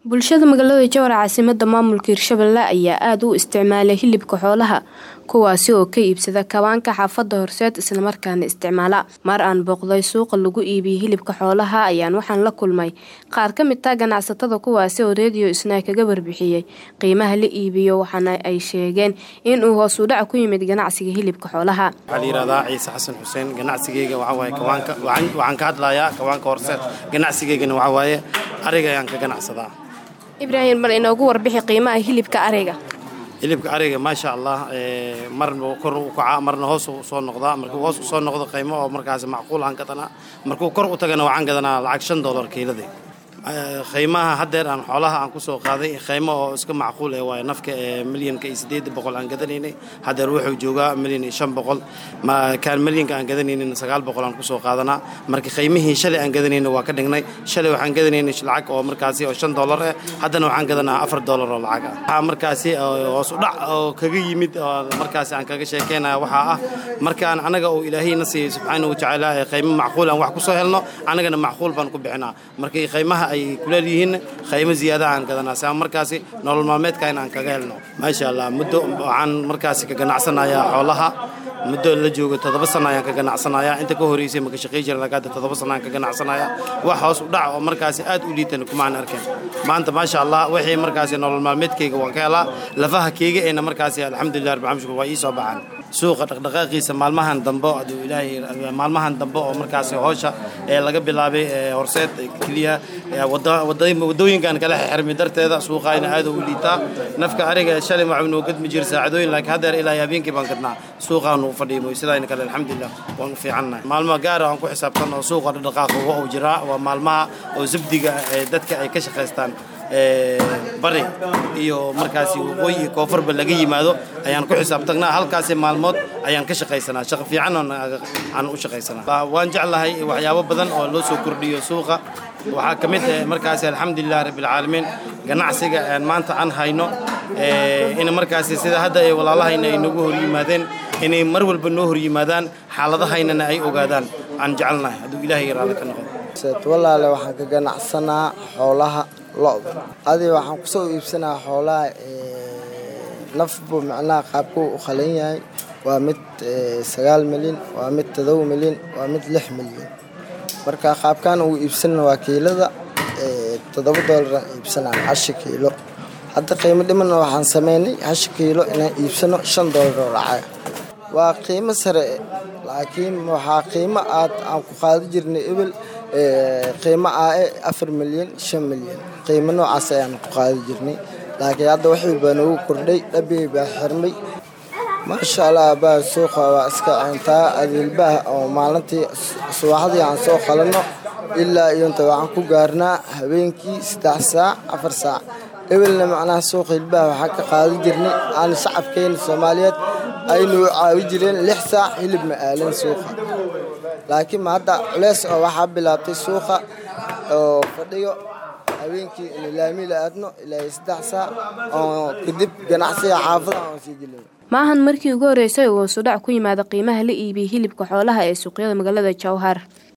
Bulshada magaalada Jowhar caasimadda maamulka Hirshabelle ayaa aad u isticmaala hilibka xoolaha kuwaasi oo ka iibsada kawaanka xaafadda horseed isla markaana isticmaala. Mar aan booqday suuqa lagu iibiyo hilibka xoolaha ayaan waxaan la kulmay qaar ka mid ah ganacsatada kuwaasi oo Radio Snack kaga warbixiyay qiimaha la iibiyo waxaana ay sheegeen in uu hoos u dhac ku yimid ganacsiga hilibka xoolaha. waxaa la yidhahdaa ciise xasan xuseen ganacsigeyga waxaa waaye kawaanka waxaan waxaan ka hadlayaa kawaanka horseed ganacsigeygana waxaa waaye ariga ayaan ka ganacsadaa Ibraahim bal inoogu warbixi qiimaha hilibka ariga. hilibka ariga maasha allah ee, marna kor u kacaa marna hoos u soo noqdaa markuu hoos u soo noqdo qiimo oo markaas macquul aan gadanaa markuu kor u tagana waxaan gadanaa lacag shan dollar kiiladii Ee, qiimaha haddeer aan xoolaha aan kusoo qaaday qiimo oo iska macquul eh waaye nafka ee milyanka iyo siddeed boqol aan gadanaynay haddeer wuxuu joogaa milyan iyo shan boqol ma kaan milyanka aan gadanaynayna sagaal boqol aan kusoo qaadanaa marka qiimihii shalay aan gadanayna waa ka dhignay shalay waxaan gadanaynay lacag oo markaasi oo shan dollar eh haddana waxaan gadanaa afar dollar oo lacag ah waxaa markaasi oo hoos u dhac oo kaga yimid oo markaasi aan kaga sheekeynaya waxaa ah markaan anaga uu ilaahayna siiyey subxaanahu watacaala ee qiimo macquul aan wax kusoo helno anagana macquul baan ku bixinaa markii qiimaha ay kuleel yihiin qiimo ziyaada aan gadanaa saa markaasi nolol maalmeedka in aan kaga helno maasha allah muddo waxaan markaasi ka ganacsanayaa xoolaha muddo la joogo toddoba sano ayaan ka ganacsanayaa inta ka horeysay maka shaqay jiran laakiin hadda toddoba sano ayaan ka ganacsanayaa wax hoos u dhac oo markaasi aad u liitan kumaan arkeen maanta maasha allah wixii markaasi nolol maalmeedkayga waan ka helaa lafaha keyga eena markaasi alxamdulilah rabbil caalamiin waa ii soo baxaan suuqa dhaqdhaqaaqiisa maalmahan dambe aduu ilaahay maalmahan dambe oo markaasi howsha ee laga bilaabay ee horseed keliya ee wada- wada- wadooyinkan kala xirmi darteeda suuqayna aad u liitaa nafka ariga shalay waxuu noo gadmi jira saacadooyin laakiin haddeer ilaa habeenkii baan gadnaa suuqaanu u fadhiimo sidayna kale alxamdulilah waan u fiicannahay maalmaha gaara aan ku xisaabtan oo suuqa dhaqdhaqaaqa waa uu jiraa waa maalmaha oo zabdiga ee dadka ay ka shaqaystaan ee, bari iyo markaasi waqooyi iyo koonfurba laga yimaado ayaan ku xisaabtagnaa halkaasi maalmood ayaan ka shaqaysanaa shaqo fiican oo na- aan u shaqaysanaa waan jeclahay waxyaabo badan oo loo soo kordhiyo suuqa waxaa ka mid ah markaasi alxamdulilah rabbilcaalamiin ganacsiga aan maanta aan hayno ee, in markaasi sida hadda ay walaalahayna ay nagu hor yimaadeen inay mar walba noo hor yimaadaan xaaladahaynana ay ogaadaan aan jecelnahay hadduu ilaahay raalli ka noqdo seet walaale waxaan ka ganacsanaa xoolaha lo'da adi waxaan kusoo iibsanaa xoolaha nafbu macnaha qaabkuu u qalan yahay waa mid eh, sagaal milyan waa mid todoba milyan waa mid lix milyan marka qaabkaan ugu iibsanna waa kiilada eh, toddoba doolaraan iibsanaa hashi kiilo hadda qiimo dhimanna waxaan sameynay hashi kiilo inaan iibsano shan doolar oo lacag waa qiimo sare laakiin waxaa qiimo aad aan ku qaadi jirnay ebel eh, qiimo ah eh afar milyan shan milyan qiimo noocaas ayaan ku qaadi jirnay laakiin hadda wixii baa nagu kordhay dhabihii baa xirmay maasha allah baa suuqa waa iska cuntaa adeelbaha oo maalintii subaxdii aan soo qalanno ilaa iyo inta waxaan ku gaarnaa habeenkii saddex saac afar saac ebelna macnaha suuqa hilbaha waxaan ka qaadi jirnay aan shacabkeena soomaaliyeed aynu u caawi jireen lix saac hilib ma aalan suuqa laakiin ma hadda culeys oo waxaa bilaabtay suuqa oo fadhiyo habeenkii in laami la aadno ilaa iyo saddex saac oo kadib ganacsiga xaafada aan sii gelino Maahan markii ugu horeysay uu hoos u dhac ku yimaada qiimaha la iibiyo hilibka xoolaha ee suuqyada magaalada Jowhar.